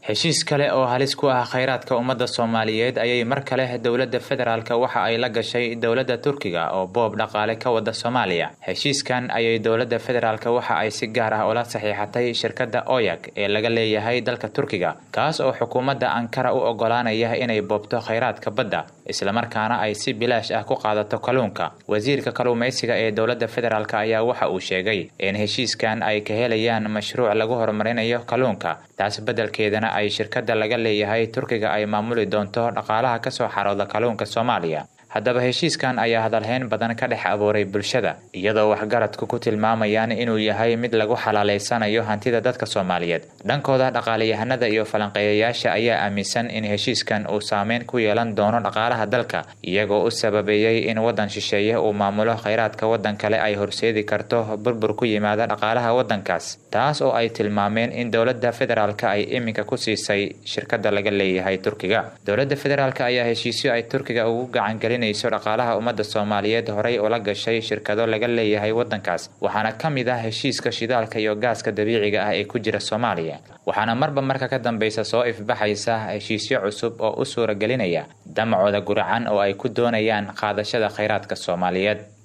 heshiis kale oo halis ku ah khayraadka ummadda soomaaliyeed ayay mar kale dowladda federaalk waxa ay la gashay dowladda turkiga oo boob dhaqaale ka wada soomaaliya heshiiskan ayay dowladda federaalk waxa ay si gaar ah ula saxiixatay shirkadda oyag ee laga leeyahay dalka turkiga kaas oo xukuumadda ankara u ogolaanaya inay boobto khayraadka badda islamarkaana ay si bilaash ah ku qaadato kalluunka wasiirka kalluumaysiga ee dowladda federaalk ayaa waxa uu sheegay in heshiiskan ay ka helayaan mashruuc lagu horumarinayo kalluunka taas beddelkeedana ay shirkadda laga leeyahay turkiga ay maamuli doonto dhaqaalaha kasoo xarooda kalluunka soomaaliya haddaba heshiiskan ayaa hadalhayn badan ka dhex abuuray bulshada iyadoo waxgaradku ku tilmaamayaan inuu yahay mid lagu xalaalaysanayo hantida dadka soomaaliyeed dhankooda dhaqaalayahanada iyo falanqeeyayaasha ayaa aaminsan in heshiiskan uu saameyn ku yeelan doono dhaqaalaha dalka iyagoo u sababeeyey in waddan shisheeye uu maamulo khayraadka waddan kale ay horseedi karto burbur ku yimaada dhaqaalaha waddankaas taas oo ay tilmaameen in dowladda federaalk ay iminka ku siisay shirkadda laga leeyahay turkiga dowladda federaalk ayaa heshiisyo ay turkiga ugu gacangelin dhaqaalaha ummadda soomaaliyeed horay ula gashay shirkado laga leeyahay waddankaas waxaana ka mid ah heshiiska shidaalka iyo gaaska dabiiciga ah ee ku jira soomaaliya waxaana marba marka ka dambeysa soo ifbaxaysa heshiisyo cusub oo u suuragelinaya damacooda guracan oo ay ku doonayaan qaadashada khayraadka soomaaliyeed